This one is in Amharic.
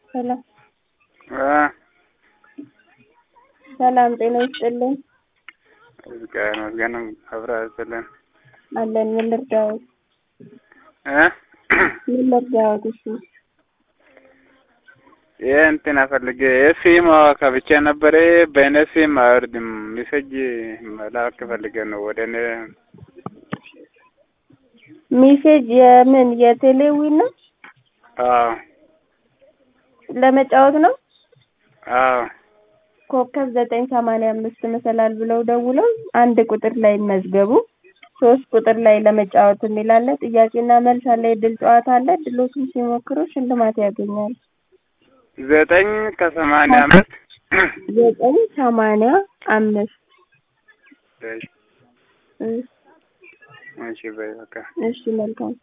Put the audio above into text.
ሰላም እ ሰላም ጤና ይስጥልን እግዚአብሔር ይመስገን አብራ ያስጥልን አለን። ምን ልርዳዎት? እ ምን ልርዳዎት? እሺ ይህ እንትን ፈልጌ የሲም ከብቼ ነበረ በእኔ ሲም አይወርድም። ሜሴጅ መላክ ፈልጌ ነው ወደ እኔ ሜሴጅ የምን የቴሌዊ ነው? አዎ ለመጫወት ነው? አዎ ኮከብ ዘጠኝ ሰማንያ አምስት መሰላል ብለው ደውለው አንድ ቁጥር ላይ መዝገቡ ሶስት ቁጥር ላይ ለመጫወት የሚል አለ። ጥያቄና መልስ አለ። የድል ጨዋታ አለ። ድሎቱን ሲሞክሩ ሽልማት ያገኛሉ። ዘጠኝ ከሰማንያ አምስት ዘጠኝ ሰማንያ አምስት እሺ በይ በቃ እሺ መልካም